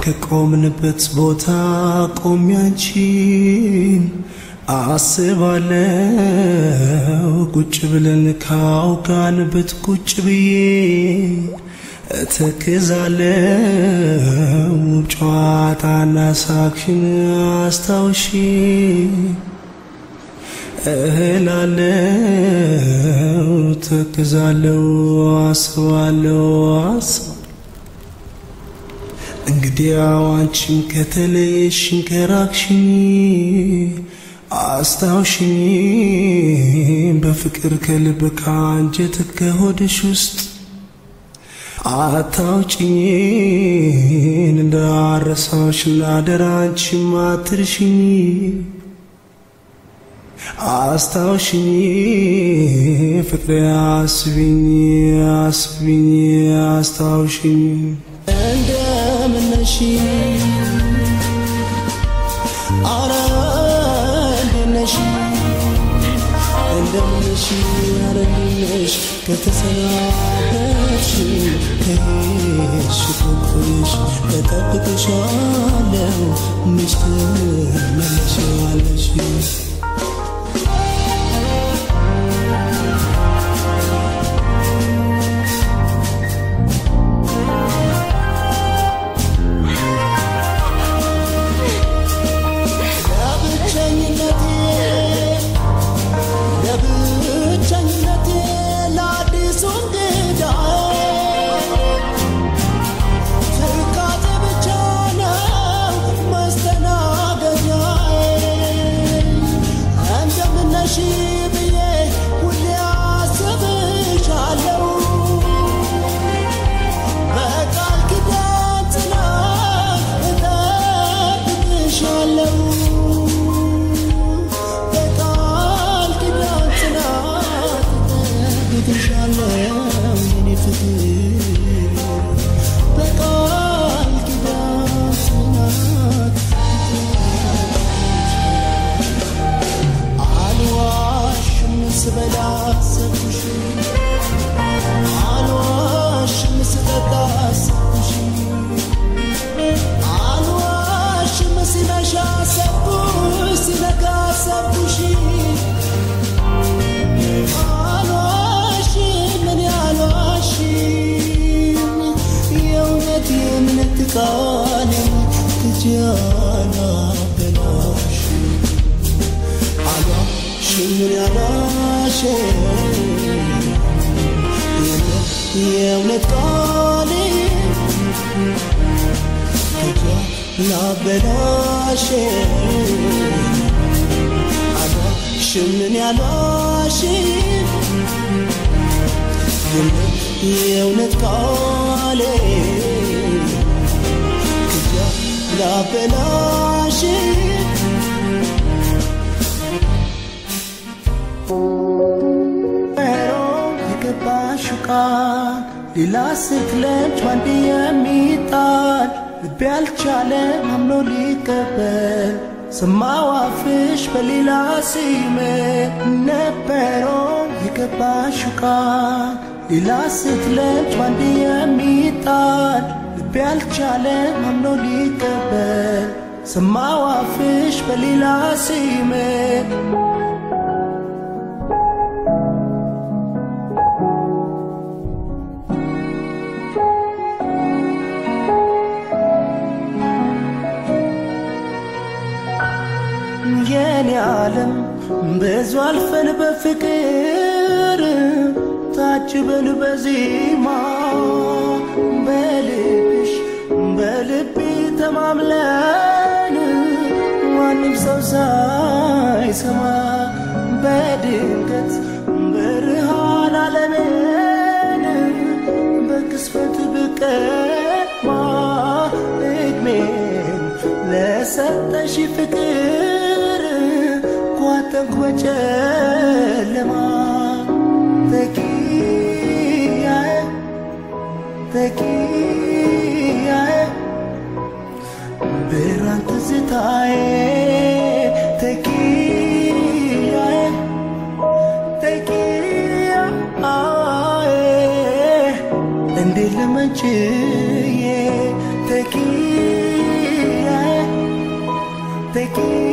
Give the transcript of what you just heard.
ከቆምንበት ቦታ ቆሜ አንቺን አስባለው ቁጭ ብለን ካውጋንበት ቁጭ ብዬ እተክዛለው ጨዋታና ሳቅሽን አስታውሺ እህላለው ተክዛለው አስባለው አስባ እንግዲያው አንቺም ከተለየሽኝ ከራቅሽኝ አስታውሽኝ በፍቅር ከልብ ከአንጀት ከሆድሽ ውስጥ አታውጭኝን እንዳረሳሽ ላደራ አንቺም አትርሽኝ አስታውሽኝ ፍቅሬ አስቢኝ አስቢኝ አስታውሽኝ እንደምነሽ አረ እንደነሽ እንደምነሽ አረ እንደነሽ ከተሰናበትሽ ከሄድሽ ቆቆሽ እጠብቅሻለሁ መች ትመለሻለሽ የእውነት ቃሌ ላበላሽ አሏሽምን ያሏሽ የእውነት ቃሌ ላበላሽ የገባሽው ቃል ሌላ ስትለምጭ ባንድ የሚጣል ልቤ አልቻለም አምኖ ሊቀበል ሰማው አፍሽ በሌላ ሲመ ነበሮ የገባሽው ቃል ሌላ ስትለምጭ ባንድ የሚጣል ልቤ አልቻለም አምኖ ሊቀበል ሰማው አፍሽ በሌላ ሲመ የኔ ዓለም ብዙ አልፈን በፍቅር ታጅበን በዜማ በልብሽ በልቤ ተማምለን ማንም ሰው ሳይሰማ በድንገት ብርሃን ዓለምን በቅስፈት ብቀማ እድሜን ለሰጠሽ ፍቅር ቋጠንኩ በጨለማ ተኪያዬ ተኪያዬ ብርሃን ትዝታዬ ተኪያዬ ተኪያዬ እንዴት ልመችዬ ተኪ ከልቤ